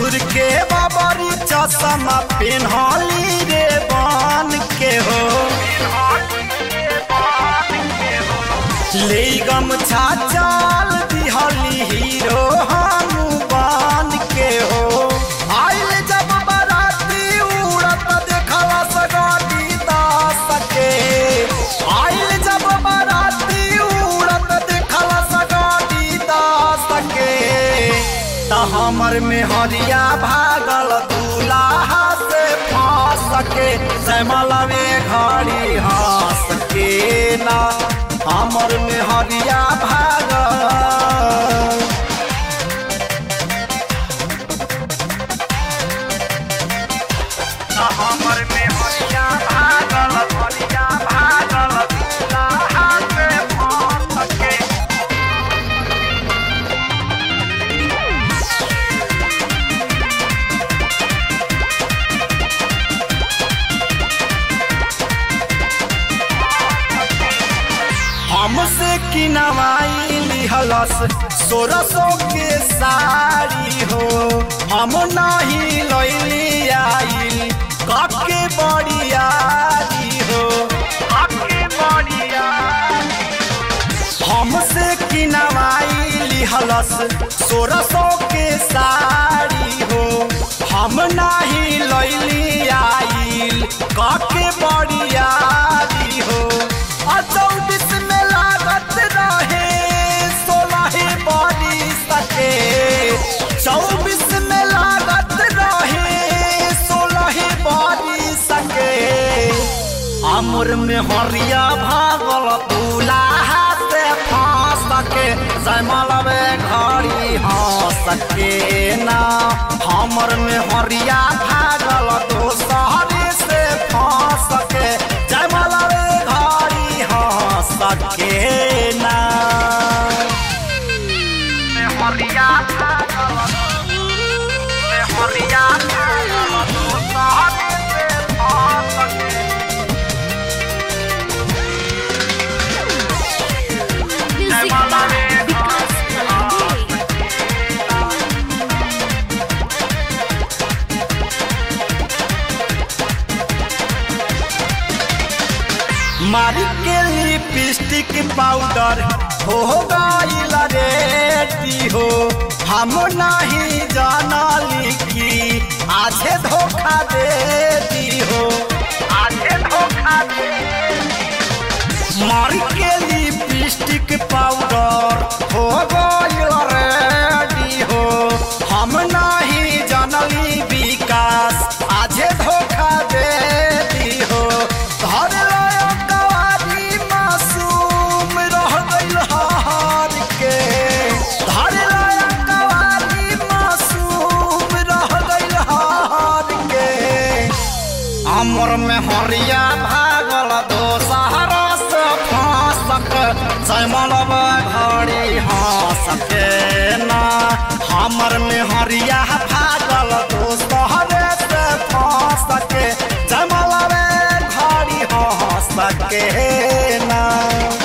दूर के बाबरी चश्मा पेन्हली रे बन के हो ले गमछा चाल दिहली हीरो हम बन के हो आइल जब बराती उड़त देखला सगाती दास के आइल जब बराती उड़त देखला सगाती दास के त हमर में हरिया भागल दूल्हा से फांस के जयमलवे घड़ी हंस के ना हमर में हरिया भागल हमर में हरिया भागल हरिया भागल दूल्हा से फांस के हमसे किनवाई लिहलस सोलह सौ के साड़ी हो हम नहीं लैली आइल कके बड़ियारी हो कके बड़ियारी हमसे किनवाई लिहलस सोलह सौ के साड़ी हो हम नहीं लैली आइल कके बड़ियारी हो आ चौबीस में लागत रहे सोलह बड़ी सके चौबीस में लागत रहे सोलह बड़ी सके अमर में हरिया भागल दूल्हा से फांस के जयमलवे घड़ी हंस के ना हमर में हरिया भागल दोसहरी से फांस के जयमलवे घड़ी हंस के ना में हरिया भागल में हरिया भागल दोसहरी से फांस के Music by Vikas Kalande. मारी के लिपस्टिक पाउडर हो गईल रेडी हो हम नहीं जानली कि आधे धोखा दे दी हो आधे धोखा दे मारी के लिपस्टिक पाउडर हो गईल रेडी हो हम नहीं जानली विकास आधे धोखा दे दी हो धर लायो कवारी मासूम रह गईल हार के धर लायो कवारी मासूम रह गईल हार के अमर में हरिया भागल दोसहरा से फांसक जयमलव घड़ी हंस के ना हमर में हरिया भागल दोसहरे से फांस के जयमलव घड़ी हंस के ना